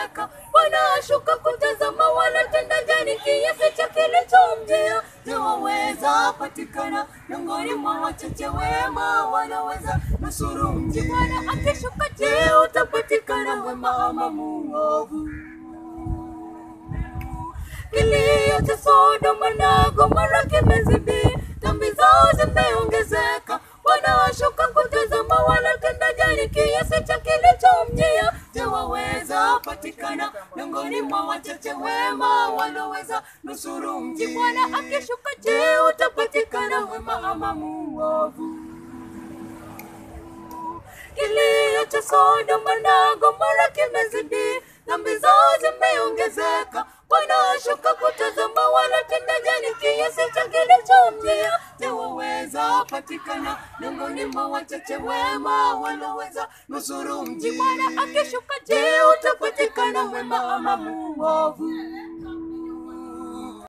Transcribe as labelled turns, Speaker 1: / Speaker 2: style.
Speaker 1: kimeongezeka. Bwana ashuka kutazama wanatenda gani kiasi cha kilichomjia. Je, waweza patikana miongoni mwa wachache wema wanaweza nusuru mji? Bwana akishuka, je, utapatikana wema ama muovu? Kilio cha Sodoma na Gomora kimezidi, dhambi zao zimeongezeka. Bwana washuka kutazama wanatenda gani kiasi cha kilichomjia. Je, waweza patikana miongoni mwa wachache wema wanaweza nusuru mji? Bwana akishuka, je, utapatikana wema ama muovu? Kilio cha Sodoma na Gomora kimezidi, dhambi zao zimeongezeka. Bwana ashuka kutazama wanatenda gani kiasi cha kilichomjia. Je, waweza patikana miongoni mwa wachache wema wanaweza nusuru mji? Bwana akishuka, je, utapatikana wema ama muovu?